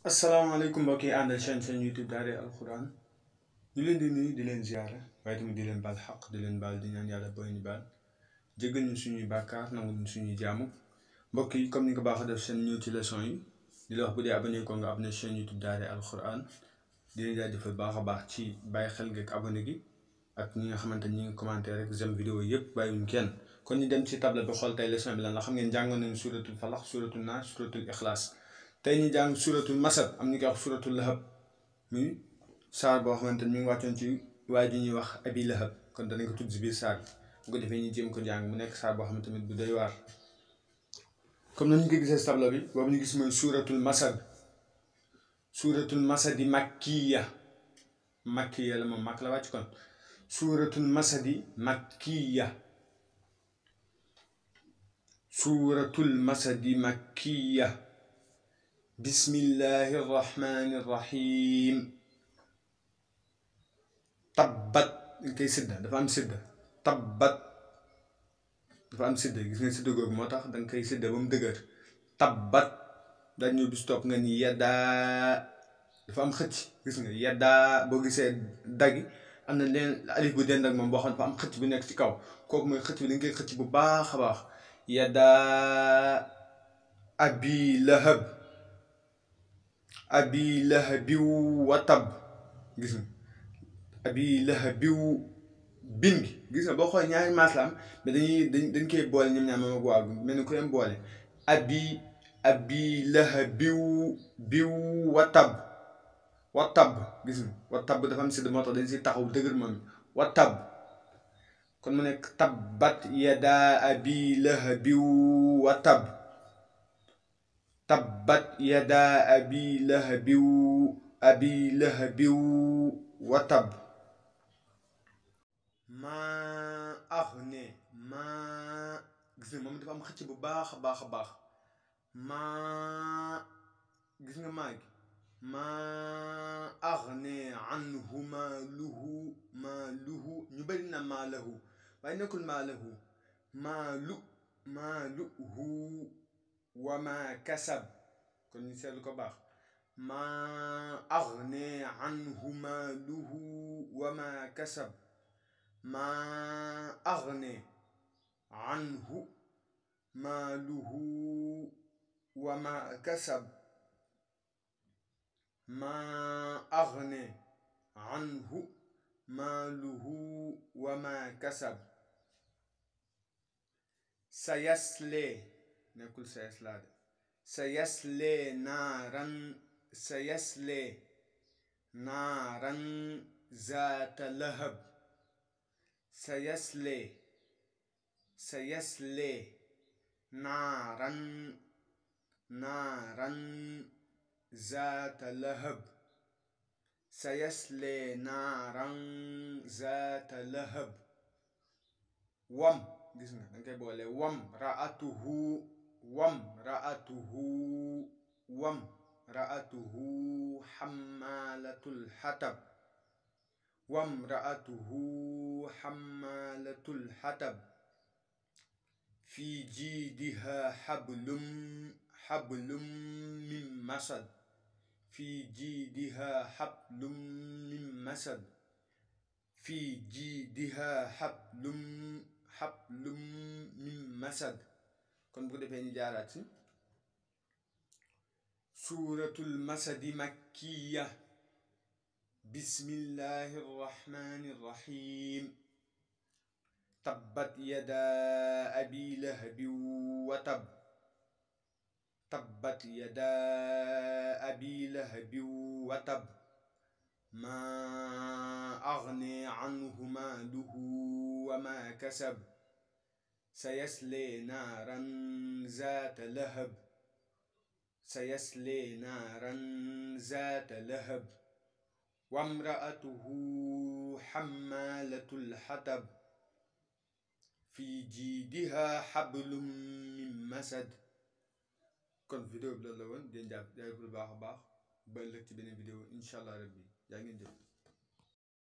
asalaamaaleykum mbokk yi àndal chaîne seen youtube daare alquran ñu leen di nuyu di leen ziara waaye tamit di leen baal xaq di leen baal di ñaan yàlla booy ñu baal jéggal ñu suñuy bàkkaar nangu ñu suñuy jaamu mbokk yi comme ni ko baax a def seen ñëw ci leçon yi di la wax bu dee abonné ko nga abonné chaîne youtube daare alquran di leen jaajëfal baax a baax ci bàyyi xel gi ak abonné gi ak ñi nga xamante ñi ngi commenté rek j'aime vidéo yëpp bàyyiwuñ kenn kon ñu dem ci table bi xool tey leçon bi lan la xam ngeen jàngoon nañu suratul falax suratul naas suratul ixlaas tey ñu jàng suratul masad am ñu koy wax suratul lahab muy saar boo xamante ni mi ngi wàccoon ci waaye ji ñuy wax abi lahab kon danañ ko tudd si biir saar bi bu ko defee ñu jéem ko jàng mu nekk saar boo xamante tamit bu doy waar comme nañu ko gisee si tableau bi boobu ñu gis mooy suratul masad suratul masadi makkiya makkiya la moom makk la wàcc kon suratul masadi makkiya suratul masadi makkiya bismillahi irrahmani irrahim tabbat dañ koy sidda dafa am sidda tabbat dafa am sidda gis nga sidda googu moo tax danga koy sidda ba mu dëgër tabbat dañ ñëw bis topp nga ni yaddaa dafa am xëcc gis nga yaddaa boo gisee daggi am na leen alif bu dend ak moom boo xam dafa am xëcc bu nekk ci kaw kooku mooy xëcc bi dañ koy xëcc bu baax a baax yaddaa abi lahab abi lahabiw wa tab gis nga abi lahabiw bin gi gis nga boo xoolee ñaari maas la am mais dañuy dañ dañ koy boole ñoom ñaar moom ak waaw mel ni ku leen boole abi abi lahabiw biw wa tab wa tab gis nga wa tab dafa am sidd moo tax dañ si taxaw dëgër moom wa tab kon mu nekk tabbat yadaa abi lahabiw wa tab tabbat yadaa abi lahabiw abi lahabiw wa tab maa agne maa gis nga moom dafa am xëcc bu baax a baax a baax maa gis nga maa gi maa agne anhu maaluhu maaluhu ñu bëri na maalahu waaye nekkul maalahu maalu maaluhu wama kasab kon ñu seetlu ko baax maa agne anhu maaluhu wama kasab maa agne anhu maaluhu wama kasab maa agne anhu maaluhu wama kasab sayaslee nekkul sa yaslaa de sa yaslee naaran sa yaslee naaran zaata lahab sa yaslee sa yaslee naaran naaran zaata lahab sa yaslee naaran zaata lahab wam gis nga danga koy boole wam raatuhu wam raatuhu wam raatuhu xammaalatul xatab wam raatuhu xammaalatul xatab fi jiidiha xablum xablum min masad fi jiidiha xablum min masad fi jiidiha xablum xablum min masad kon bu ko defee ñu jaaraat si suuratul masadi makkiya bismillahi rrahmani rrahim tabbat yadaa abi lahabin wa tab tabbat yadaa abi lahabin wa tab maa agne anhu maaluhu wa maa kasab سيصلي نارا ذات لهب سيصلي نارا ذات لهب وامرأته حمالة الحطب في جيدها حبل من مسد kon vidéo bi loolu la woon di jàpp jaay bu baax a baax ba ëllëg ci beneen vidéo incha allah rabbi yaa ngeen jëf